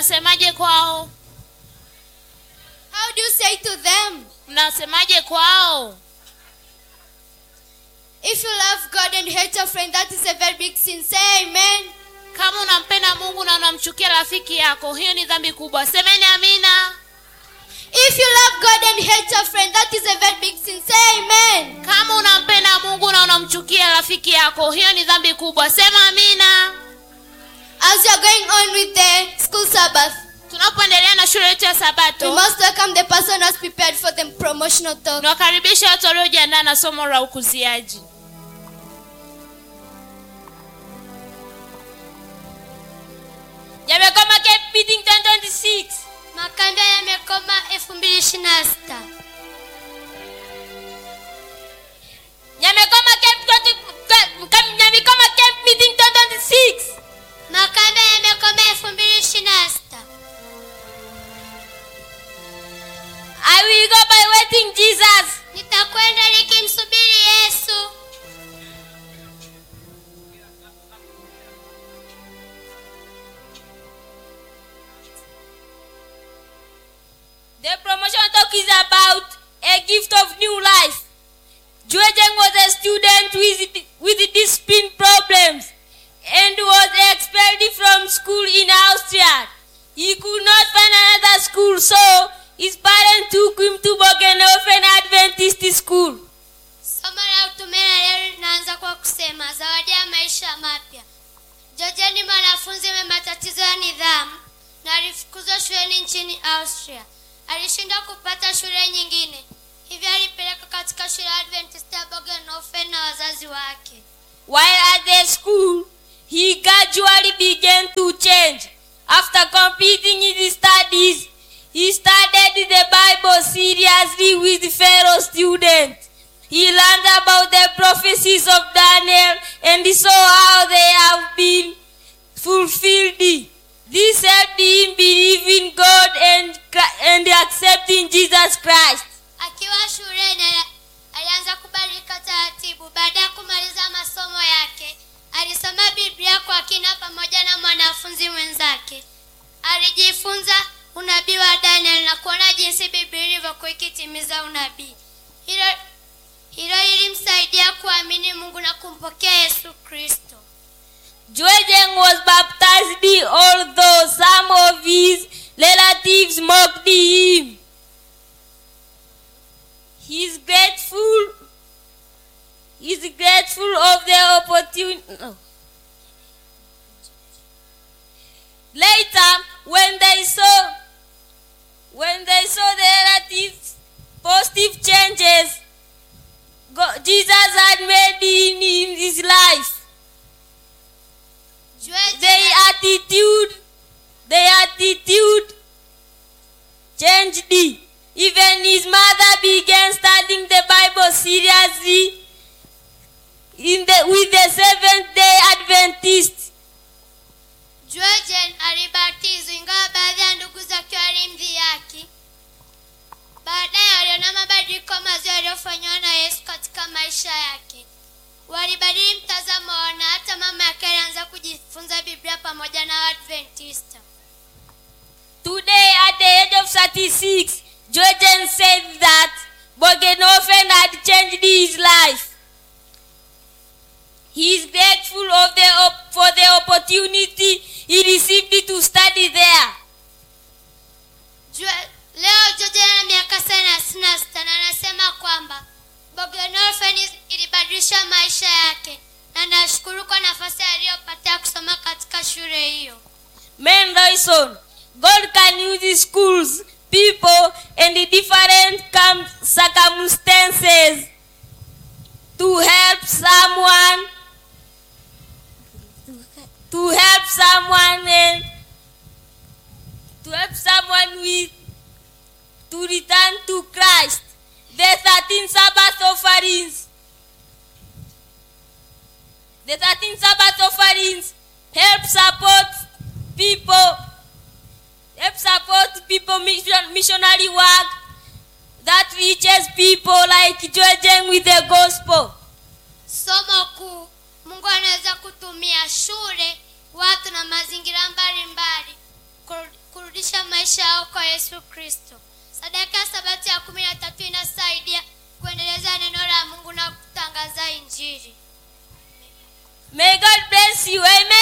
mnasemaje kwao How do you say to them? mnasemaje kwao If you love God and hate your friend, that is a very big sin. Say amen. kama unampenda mungu na unamchukia rafiki yako hiyo ni dhambi kubwa semeni amina If you love God and hate your friend, that is a very big sin. Say amen. kama unampenda mungu na unamchukia rafiki yako hiyo ni dhambi kubwa sema amina As you are going on with the school Sabbath, tunapoendelea na shule yetu ya we sabato must welcome the person who has prepared for the promotional talk. niwakaribisha watu waliojiandaa na somo la ukuziaji yamekoma Cape Meeting 2026 Makanda yamekoma 2026. yamekoma Cape 20 Cape- Cape- yamekoma Cape Meeting 2026 Makanda yamekoma 2026. I will go by waiting Jesus Nitakwenda nikimsubiri Yesu. The promotion talk is about a gift of new life. Juejeng was a student with, with discipline problems and was expelled from school in Austria. He could not find another school, so his parents took him to Bogenhofen Adventist School. Somo la utume la leo linaanza kwa kusema zawadi ya maisha mapya. George ni mwanafunzi mwenye matatizo ya nidhamu na alifukuzwa shuleni nchini Austria. Alishindwa kupata shule nyingine, hivyo alipelekwa katika shule ya Adventist ya Bogenhofen na wazazi wake. While at the school, he gradually began to change. After completing his studies, he studied the Bible seriously with fellow students. He learned about the prophecies of Daniel and saw how they have been fulfilled. This helped him believe in God and, Chri- and accepting Jesus Christ. Akiwa shuleni ali- alianza kubadilika taratibu. Baada ya kumaliza masomo yake, alisoma Biblia kwa kina pamoja na mwanafunzi mwenzake. Alijifunza unabii wa Daniel na kuona jinsi Biblia ilivyokuwa ikitimiza unabii. Hilo hilo lilimsaidia kuamini Mungu na kumpokea Yesu Kristo. Juejeng was baptized, although some of his relatives mocked him. He is grateful. He is grateful of the opportunity. No. Later, when they saw, when they saw the relatives positive changes, God, Jesus had made in, in his life. Jueje Their attitude, their attitude changed. Even his mother began studying the Bible seriously in the, with the Seventh Day Adventists. Georgen alibatizwa ingawa baadhi ya ndugu zake walimdhihaki. Baadaye waliona mabadiliko mazuri yaliyofanywa na Yesu katika maisha yake. Walibadili mtazamo wao na hata mama yake alianza kujifunza Biblia pamoja na Waadventista. Today, at the age of 36, Georgian said that Bogenhofen had changed his life. He is grateful of the op- for the opportunity he received to study there. Jue- Leo Georgen ana miaka thelathini na sita na anasema kwamba Bogenofen ilibadilisha maisha yake na nashukuru kwa nafasi aliyopata ya kusoma katika shule hiyo. Main reason God can use schools, people, and different cam- circumstances to help someone to help someone and to help someone with to return to Christ. The 13 Sabbath offerings. The 13 Sabbath offerings help support people, help support people mission, missionary work that reaches people like Georgian with the gospel. Somo kuu, Mungu anaweza kutumia shule, watu na mazingira mbalimbali ku- kwa yesu kristo sadaka ya sabato ya kumi na tatu inasaidia kuendeleza neno la mungu na kutangaza injili May God bless you. Amen.